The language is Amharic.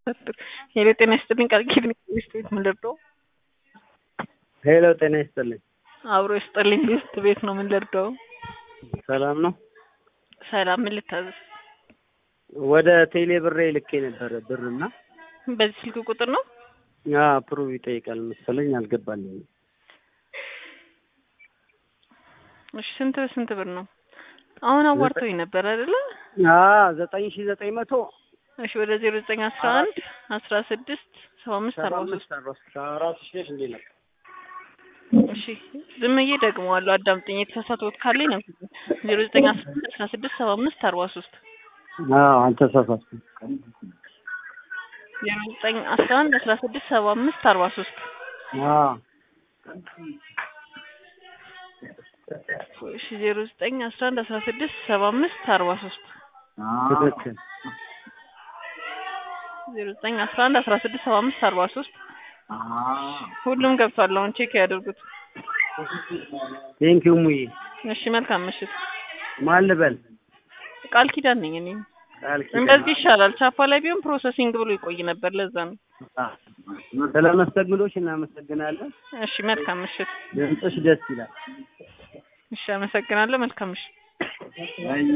ሄሎ ጤና ይስጥልኝ ቃል ኪዳን ቤስት ቤት ምን ልርዳው? ሄሎ ጤና ይስጥልኝ። አብሮ ይስጥልኝ ቤስት ቤት ነው ምን ልርዳው? ሰላም ነው? ሰላም ምን ልታዘዝ? ወደ ቴሌ ብሬ ልኬ ነበረ ብርና በዚህ ስልክ ቁጥር ነው? ያ ፕሩቭ ይጠይቃል መሰለኝ አልገባልኝም። እሺ ስንት ስንት ብር ነው? አሁን አዋርተውኝ ነበር አይደለ? አ ዘጠኝ ሺ ዘጠኝ መቶ እሺ ወደ ዜሮ ዘጠኝ አስራ አንድ አስራ ስድስት ሰባ አምስት አርባ ሶስት አራት ሺ እንዴ ነው እሺ ዝም ብዬ ደግመዋለሁ። አዳምጠኝ። የተሳሳትኩት ካለኝ ነው። ዜሮ ዘጠኝ አስራ ስድስት ሰባ አምስት አርባ ሶስት አዎ አልተሳሳትኩም። ዜሮ ዘጠኝ አስራ አንድ አስራ ስድስት ሰባ አምስት አርባ ሶስት አዎ እሺ ዜሮ ዘጠኝ አስራ አንድ አስራ ስድስት ሰባ አምስት አርባ ሶስት ትክክል። ዜሮ ዘጠኝ አስራ አንድ አስራ ስድስት ሰባ አምስት አርባ ሶስት ሁሉም ገብቷል። አሁን ቼክ ያደርጉት። ቴንኪው ሙዬ። እሺ መልካም ምሽት። ማን ልበል? ቃል ኪዳን ነኝ እኔ። ቃል ኪዳን። እንደዚህ ይሻላል። ቻፓ ላይ ቢሆን ፕሮሰሲንግ ብሎ ይቆይ ነበር። ለዛ ነው። ስለ መስተንግዶሽ እናመሰግናለን። እሺ መልካም ምሽት። ድምፅሽ ደስ ይላል። እሺ አመሰግናለሁ። መልካም ምሽት።